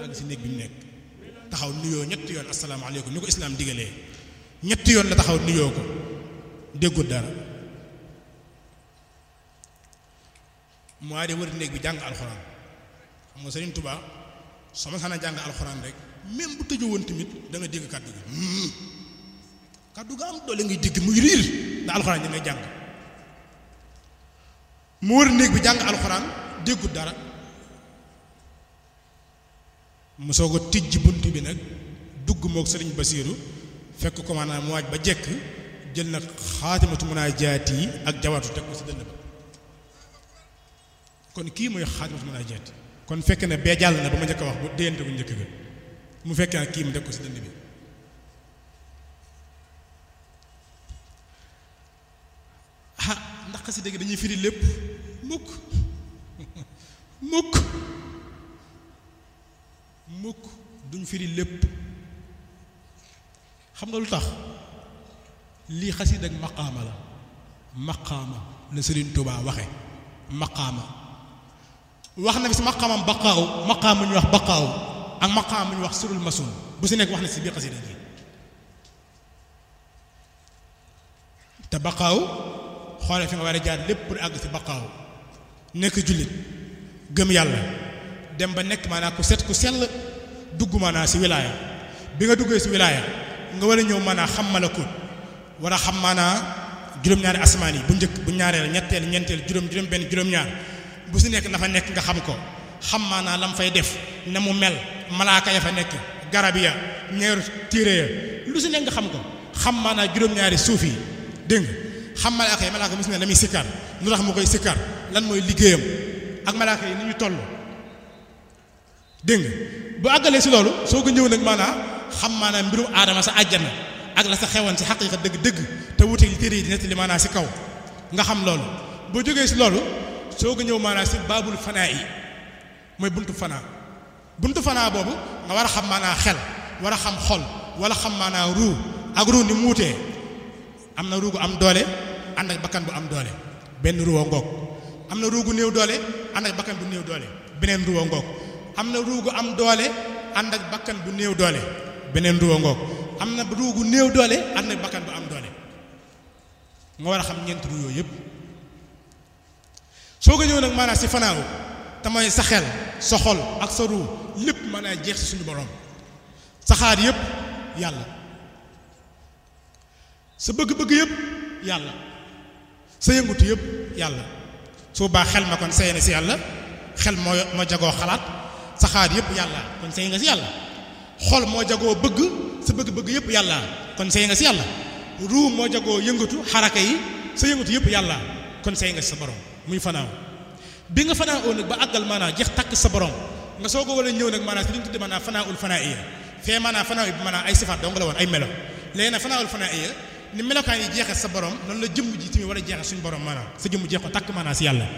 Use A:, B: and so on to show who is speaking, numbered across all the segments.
A: àgg si néeg bi mu nekk taxaw nuyoo ñetti yoon asalaamaaleykum ni ko islaam digalee ñetti yoon la taxaw nuyoo ko déggul dara mu waa de wër néeg bi jàng alxuraan xam nga Sëriñ Tuubaa soo ma sana jàng alxuraan rek même bu tëjoo woon tamit da nga dégg kàddu gi kàddu ga am doole ngay dégg muy riir ndax alxuraan ji ngay jàng mu wër néeg bi jàng alxuraan déggul dara mu soog a tijj bunt bi nag dugg mook sëriñ Basiiru fekk ko maanaam mu waaj ba jekk jël nag xaatimatu munaajaat yi ak jawaatu teg ko si dënn ba kon kii mooy xaatimatu munaajaat kon fekk ne bee jàll na ba ma njëkk a wax bu déyante bu njëkk ga mu fekk nag kii mu teg ko si dënn bi ah ndax xasida gi dañuy firi lépp mukk mukk mukk duñ firi lépp xam nga lu tax lii xasida ak maqaama la maqaama la Sëriñ Tuubaa waxe maqaama wax na fi si maqaamam baqaaw maqaam mu ñu wax baqaaw ak maqaam mu ñu wax surul masun bu si nekk wax na si biir xasida gi te baqaaw xoole fi nga war a jaar lépp pour àgg si baqaaw nekk jullit gëm yàlla dem ba nekk maanaam ku set ku sell dugg maanaam si wilaaya bi nga duggee si wilaaya nga war a ñëw maanaam xam malakut war a xam maanaam juróom-ñaari asmaan yi bu njëkk bu ñaareel ñetteel ñeenteel juróom juróom benn juróom-ñaar bu si nekk dafa nekk nga xam ko xam maanaam lam fay def na mu mel malaaka ya fa nekk garab ya ñeeru téere ya lu si nekk nga xam ko xam maanaam juróom-ñaari suuf yi dégg nga xam malaaka yi malaaka mu si ne la muy sikkar lu tax mu koy sikkar lan mooy liggéeyam ak malaaka yi ni ñu toll dégg nga bu àggalee si loolu soo ko ñëw nag maanaam xam maanaam mbirum aadama sa àjjana ak la sa xewoon si xaqiiqa dëgg-dëgg te wuute li téere yi di nettali maanaam si kaw nga xam loolu boo jógee si loolu soo ko ñëw maanaam si baabul fanaa yi mooy buntu fanaa buntu fanaa boobu nga war a xam maanaam xel war a xam xol wala xam maanaam ruu ak ruu ni mu wutee am na ruu gu am doole ànd ak bakkan bu am doole benn ruwa ngoog am na ruu gu néew doole ànd ak bakkan bu néew doole beneen ruwa ngoog am na ruu gu am doole ànd ak bakkan bu néew doole beneen ruwa ngoog am na ruu gu néew doole ànd ak bakkan bu am doole nga war a xam ñeent ruu yooyu yëpp soo ko ñëw nag maanaam si fanaaw te mooy sa xel sa xol ak sa ruu lépp mën a jeex si suñu borom sa xaar yëpp yàlla sa bëgg-bëgg yëpp yàlla sa yëngutu yëpp yàlla soo baax xel ma kon sey na si yàlla xel moo moo jagoo xalaat sa xaar yëpp yàlla kon sey nga si yàlla xol moo jagoo bëgg sa bëgg-bëgg yëpp yàlla kon sey nga si yàlla ruu moo jagoo yëngatu xaraka yi sa yëngatu yëpp yàlla kon sey nga si sa borom muy fanaaw bi nga fanaaw nag ba àggal maanaam jeex takk sa borom nga soo ko wala ñëw nag maanaam si li ñu tudde maanaam fanaawul fanaa iya fee maanaam fanaaw bi maanaam ay sifaat dong la woon ay melo léegi nag fanaawul fanaa iya ni melokaan yi jeexee sa borom noonu la jëmm ji tamit war a jeexee suñu borom maanaam sa jëmm jeex ko takk maanaam si yàlla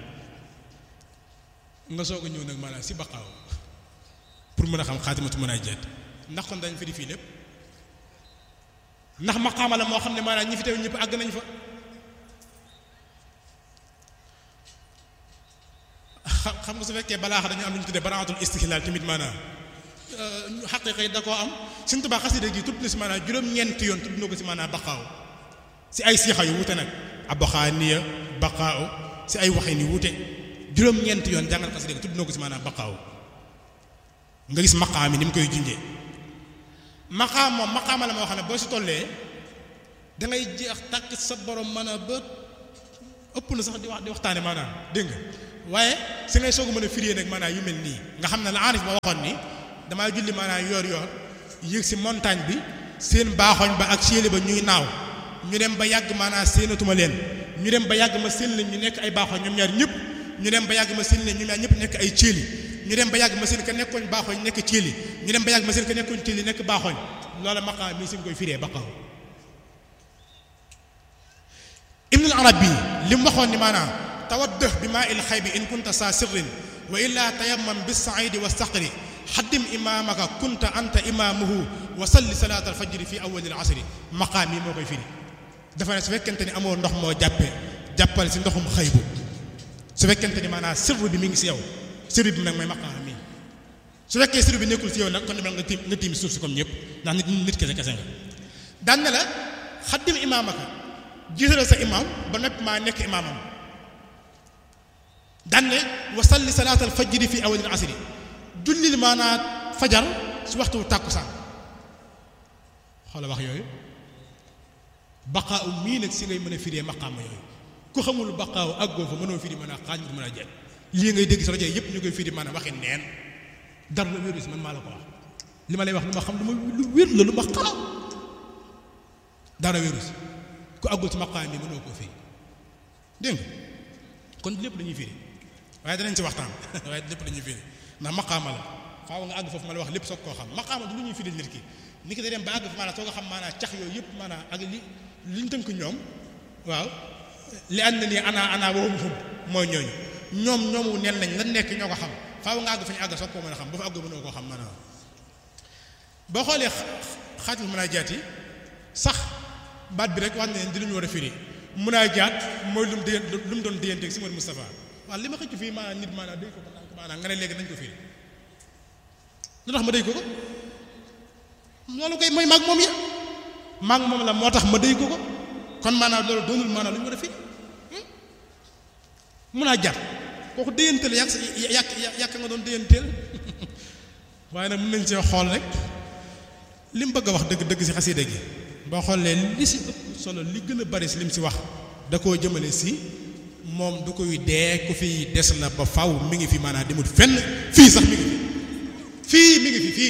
A: nga soog a ñëw nag maanaam si baqaaw pour mën a xam xaatimatu mën a jeet ndax kon dañ fi di fii lépp ndax maqaama la moo xam ne maanaam ñi fi teew ñëpp àgg nañ fa xam nga su fekkee balaa dañu am lu ñu tuddee baraatul istihlaal tamit maanaam xaqiiqa yi da koo am Sëñ Tuubaa xasida gi tudd na si maanaam juróom-ñeenti yoon tudd na ko si maanaam baqaaw si ay siixa yu wute nag abxaaniya baqaaw si ay waxin yu wute juróom-ñeenti yoon jàngal xasida gi tudd na ko si maanaam baqaaw nga gis maqaam yi ni mu koy junjee maqaam moom maqaama la moo xam ne boo si tollee da ngay jeex tàkk sa borom mën a ba ëpp na sax di wax di waxtaane maanaam dégg nga waaye si ngay soog a mën a firée nag maanaam yu mel nii nga xam ne la aarif ba waxoon ni damaa julli maanaam yoor yoor yéeg si montagne bi seen baaxoñ ba ak séeli ba ñuy naaw ñu dem ba yàgg maanaam séenatuma leen ñu dem ba yàgg ma seen leen ñu nekk ay baaxoñ ñoom ñaar ñëpp ñu dem ba yàgg ma seen leen ñoom ñaar ñëpp nekk ay céeli ñu dem ba yàgg ma seen ka nekkoon baaxoñ nekk céeli ñu dem ba yàgg ma seen ka nekkoon céeli nekk baaxoñ loola maqaam mii si nga koy firee baqaaw ibnul arabi li mu waxoon ni maanaam tawaddëh bi maa il xay bi in kunta saa sirrin wa illaa tayammam bis saidi wa saqri xaddim imaamaka kunta anta imaamuhu wa salli salaat alfajri fi awali alasri maqaam yi moo koy firi dafa ne su fekkente ni amoo ndox moo jàppee jàppal si ndoxum xëybu su fekkente ni maanaam sirru bi mi ngi si yow sirru bi nag mooy maqaam mi su fekkee siru bi nekkul ci yow nag kon demal nga tiim nga tiim suuf si comme ñëpp ndax nit nit kese kese nga daan na la xaddim imaamaka jiitalal sa imaam ba noppi maa nekk imaamam daan ne wa salli salaatal fajri fi awalil asri jullil maanaa fajar su waxtu tàkkusaan xoola wax yooyu baqaaw mii nag si ngay mën a firee maqaama yooyu ku xamul baqaaw àggoo fa mënoo firi mën a xaaj mën a jël lii ngay dégg si rajo yëpp ñu koy firi maanaam waxi neen dara la wéru si man maa la ko wax li ma lay wax lu ma xam lu ma lu wér la lu ma xam dara wéru si ku àggul si maqaam bi mënoo koo firi dégg nga kon lépp dañuy firi waaye danañ ci waxtaan waaye lépp dañuy firi ndax maqaama la faaw nga àgg foofu ma la wax lépp soog koo xam maqaama du lu ñuy firi nit ki ni ki da dem ba àgg fi maanaam soo ko xam maanaam cax yooyu yëpp maanaam ak li li ñu tënk ñoom waaw li ànd na nii ana ana waxum xum mooy ñooñu ñoom ñoomu neen lañ lan nekk ñoo ko xam faaw nga àgg fa ñu àgg soog koo mën a xam ba fa àgg mënoo koo xam maanaam boo xoolee xaatul mën a jaat yi sax baat bi rek wax ne di lu ñu war a firi mun a jaat mooy lu mu diggante lu mu doon digganteeg si Mouhamed Moustapha waaw li ma xëcc fii maanaam nit maanaam day ko ko maanaam nga ne léegi nañ ko firi lu tax ma day ko ko loolu koy mooy maag moom ya maag moom la moo tax ma day ko ko kon maanaam loolu doonul maanaam lu ñu war a firi mun a jaat kooku déyanteel yàq sa yàq yàq nga doon déyanteel waaye nag mën nañ see xool rek li mu bëgg a wax dëgg dëgg si xasida gi boo xoolee li si ëpp solo li gën a bari si lim si wax da koo jëmale si moom du koy dee ku fi des la ba faw mi ngi fi maanaam demut fenn fii sax mi ngi fi fii mi ngi fi fii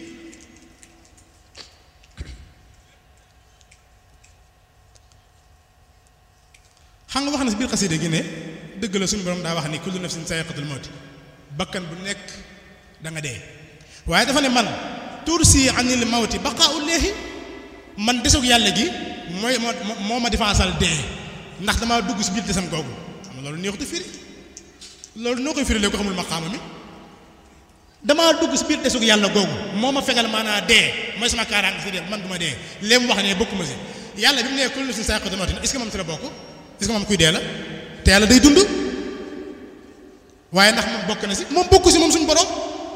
A: xam nga wax na si biir xasida gi ne dëgg la suñu borom daa wax ni kullu nafsin sayiqatul mawti bakkan bu nekk da nga dee waaye dafa ne man tursi anil mawti baqaa'u leexi man desug yàlla gi mooy moo moo ma difaasal dee ndax damaa dugg si biir desam googu xam nga loolu neexut a firi loolu noo koy firi lee ko xamul maqaama mi damaa dugg si biir desug yàlla googu moo ma fegal maanaa dee mooy sama kaaraange si dee man du ma dee léem wax ne bokkuma si yàlla bi mu nee kullu nafsin sayiqatul mawti est-ce que moom si la bokk est-ce que moom kuy dee la te yàlla day dund waaye ndax moom bokk na si moom bokku si moom suñu borom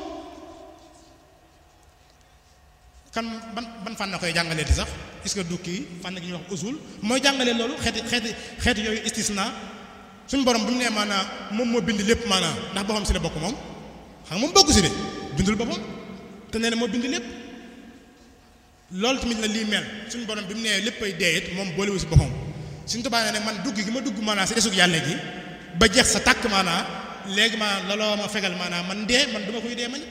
A: kan ban ban fànn koy jàngalee di sax est-ce que du kii fànn gi ñuy wax usul mooy jàngalee loolu xeeti xeeti xeeti yooyu istisna suñu borom bi mu nee maanaam moom moo bind lépp maanaam ndax boppam si la bokk moom xam nga moom bokk si de bindul boppam te nee na moo bind lépp loolu tamit la lii mel suñu borom bi mu nee léppay dee it moom boolewu si boppam suñu tubaab ne nag man dugg gi ma dugg maanaam si desug yàlla gi ba jeex sa tàkk maanaam léegi maanaam looloo ma fegal maanaam man dee man du ma koy dee man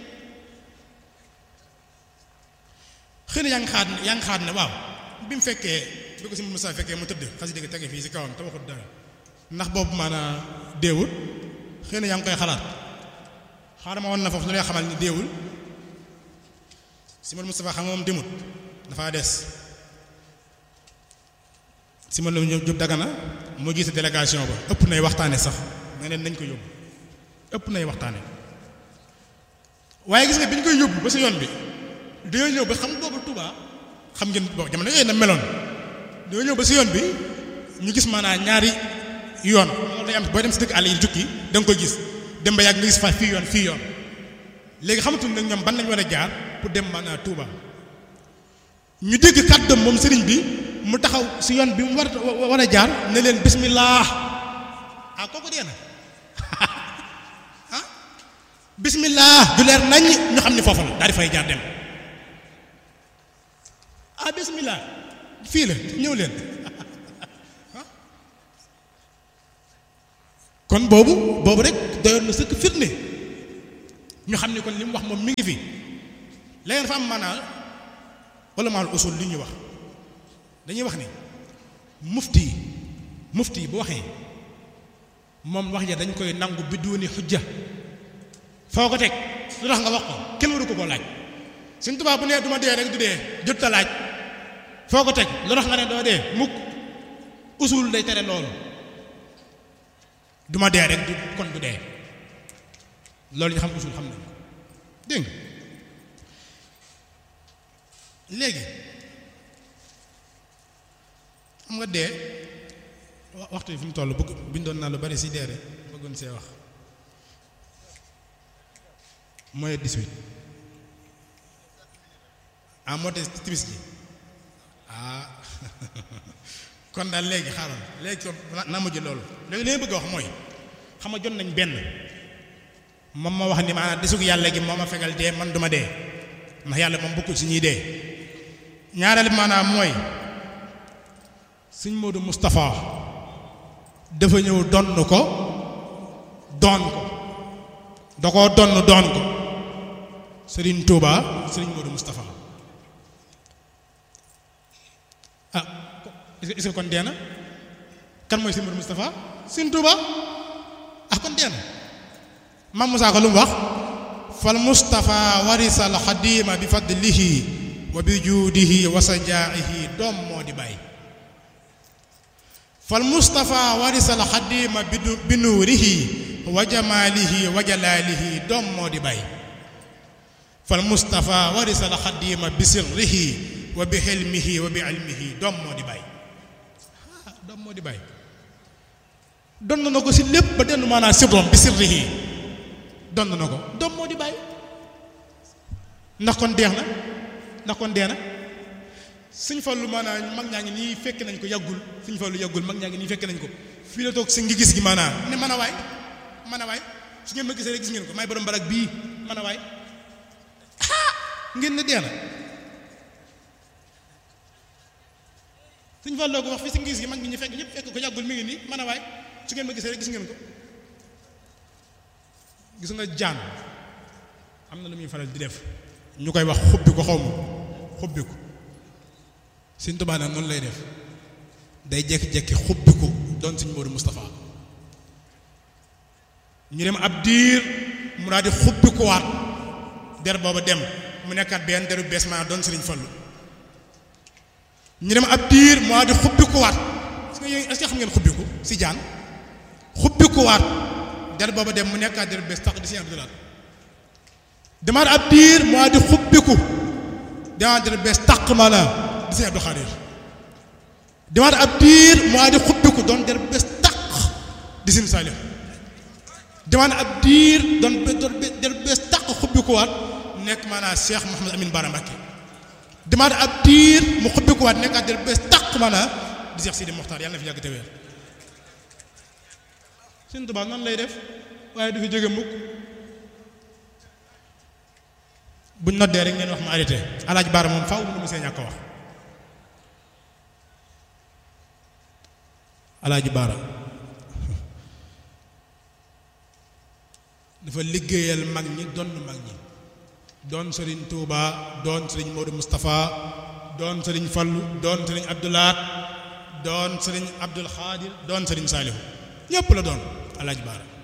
A: xëy na yaa ngi xaat ne yaa ngi xaat ne waaw bi mu fekkee bi ko si Moussa fekkee mu tëdd xas dëgg tege fii si kawam te waxut dara ndax boobu maanaam deewul xëy na yaa ngi koy xalaat xaaral ma woon na foofu lu lay xamal ni deewul si Moustapha xam nga moom demut dafa des si ma la Jóob Dagana moo gis délégation ba ëpp nay waxtaane sax nga ne nañ ko yóbbu ëpp nay waxtaane waaye gis nga bi ñu koy yóbbu ba si yoon bi dañoo ñëw ba xam boobu Touba xam ngeen boo jamono yooyu na meloon dañoo ñëw ba si yoon bi ñu gis maanaam ñaari yoon loolu day am booy dem si dëkk àll yi jukki da nga koy gis dem ba yàgg nga gis fa fii yoon fii yoon léegi xamatul nag ñoom ban lañ war a jaar pour dem maanaam Touba ñu dégg kàddoom moom sëriñ bi mu taxaw si yoon bi mu war war a jaar ne leen bismillah ah kooku dee na ah bismillah du leer nañ ñu xam ni foofu la daal di fay jaar dem ah bismillah fii la ñëw leen kon boobu boobu rek doyoon na sëkk firnde ñu xam ni kon li mu wax moom mi ngi fi léegi dafa am maanaam wala maal usul li ñuy wax dañuy wax ni mufti yi mufti yi bu waxee moom wax ja dañ koy nangu bidduuni xujja foo ko teg lu tax nga wax ko kenn waru ko koo laaj suñ tubaab bu nee du ma dee rek du dee jot ta laaj foo ko teg lu tax nga ne doo dee mukk usul day tere loolu du ma dee rek du kon du dee loolu ñu xam usul xam nañ ko dégg nga léegi xam nga dee waxtu yi fi mu toll bëgg bindoon naa lu bari si dee rek bëggoon see wax mooy 18 ah moo te timis ji ah kon daal léegi xaaral léegi kon naa mujj loolu léegi li ma bëgg a wax mooy xam nga jot nañ benn moom ma wax ni maanaam desug yàlla gi moo ma fegal dee man duma dee ndax yàlla moom bokkul si ñuy dee ñaareel maanaam mooy sëñ Modou Moustapha dafa ñëw donn ko doon ko da koo donn doon ko Serigne Touba Serigne Modou Moustapha ah est-ce que kon dee na kan mooy Serigne Modou Moustapha Serigne Touba ah kon dee na Mam Moussa ko lu mu wax fal Moustapha warisal xadima bi fadlihi wa bi juudihi wa sajaa'ihi doom moo di bàyyi fal Moustapha warisal xadima bi nuurihi wa jamaalihi wa jalaalihi doom moo di bàyyi fal Moustapha warisal xadima bi sirrihi wa bi xilmihi wa bi ilmihi doom moo di bàyyi ah doom moo di bàyyi donn na ko si lépp ba denn maanaam sirrom bi sirrihi donn na ko doom moo di bàyyi ndax kon deex na ndax kon dee na suñ fallu maanaam mag ñaa ngi nii fekk nañ ko yàggul suñ fallu yàggul mag ñaa ngi nii fekk nañ ko fii la toog si ngi gis gi maanaam ne mën a waay mën a waay su ngeen ma gisee rek gis ngeen ko may borom barak bii mën a waay ngeen ne dee na suñ falloo ko wax fii si ngi gis gi mag ñi ñu fekk ñëpp fekk ko yàggul mi ngi nii mën a waay su ngeen ma gisee rek gis ngeen ko gis nga jaan am na lu muy faral di def ñu koy wax xubbi ko xaw ma xubbi ko Sëñ Tuubaa nag noonu lay def day jekki-jekki xubbi ko doon Sëñ Moodu Moustapha ñu dem ab diir mu daal di xubbi ko waat der booba dem mu nekkaat benn deru bees maa doon Sëriñ Fallu ñu dem ab diir mu daal di xubbi ko waat est-ce que xam ngeen xubbi ko si jaan xubbi ko waat der booba dem mu nekkaat deru bees tax di Sëñ Abdou Lahad demaat ab diir mu daal di xubbiku demaat deru bees taq ma la di Sëñ Abdou Khadir demaat ab diir mu daal di xubbiku doon der bees taq di Sëñ Saliou demaat ab diir doon der bees taq xubbiku waat nekk maanaam Cheikh Mouhamed Amine Bara Mbacké demaat ab diir mu xubbiku waat nekkaat der bees taq maanaam di Cheikh Sidi Mokhtar yàlla na fi yàgg te wér Sëñ Tuubaa noonu lay def waaye du fi jóge mukk buñ noddee rek ngeen wax ma arrêté alaaj baara moom faaw mu see ñàkk wax alaaji baara dafa liggéeyal mag ñi doon mag ñi doon sëriñ Touba doon sëriñ Modou Moustapha doon sëriñ Fallu doon sëriñ Abdoulaat doon sëriñ Abdul Xaadir doon sëriñ Saalihu ñépp la doon alaaji baara